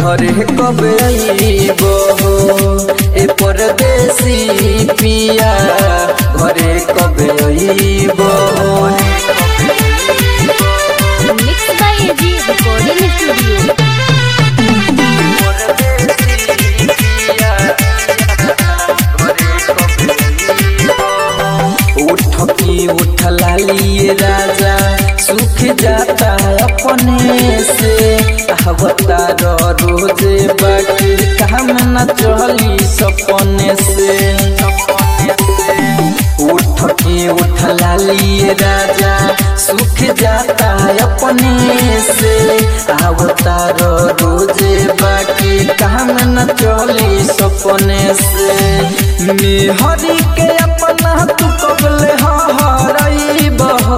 घरे कबे अइबो ए परदेसी पिया घरे कबे अइबो mix by AG recording studio उठ की उठ लालिए राजा सुख जाता अपने से कहवता रोजे बाकी काम न चली सपने से उठ की उठ लालिए राजा सुख जाता अपने से आवता रोजे बाकी काम न चली सपने से मेहरी के अपना तू कबले हरई बहो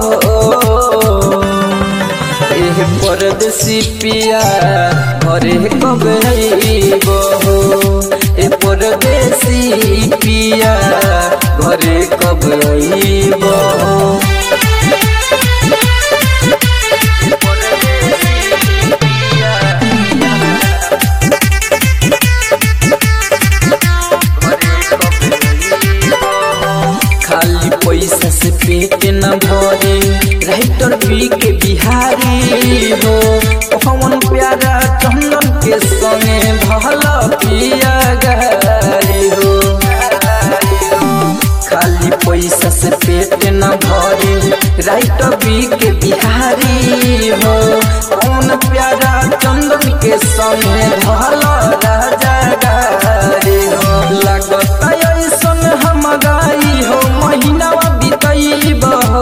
एह परदेसी पिया घरे कबे अइबो ए परदेसी पिया घरे कबे अइबो खाली पैसा से पेट न भरे राइटर पी के बिहारी हो पवन प्यारा चंदन के संगे भला पिया गारी हो खाली पैसा से पेट न भरे राइटर पी के बिहारी हो पवन प्यारा चंदन के संगे भला राजा गारी हो लगता ऐसन हम गाई हो महीना बीतई बहो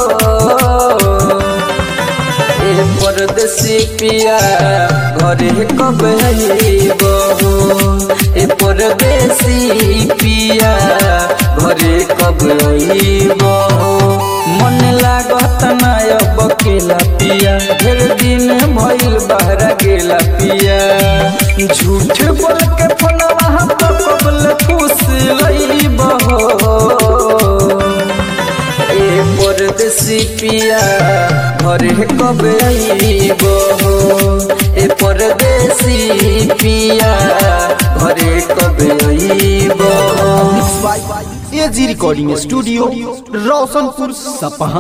ए परदेसी पिया घरे कब अइबो ए परदेसी पिया घरे कब अइबो मन लागत ना अब केला पिया ढेर दिन भइल बहरा गेला पिया झूठ बोल के फोनवा पर कबल खुश लइबो ए परदेसी पिया घरे कबे अइबो ए परदेसी पिया घरे कबे अइबो एजी रिकॉर्डिंग स्टूडियो रोशनपुर सपहा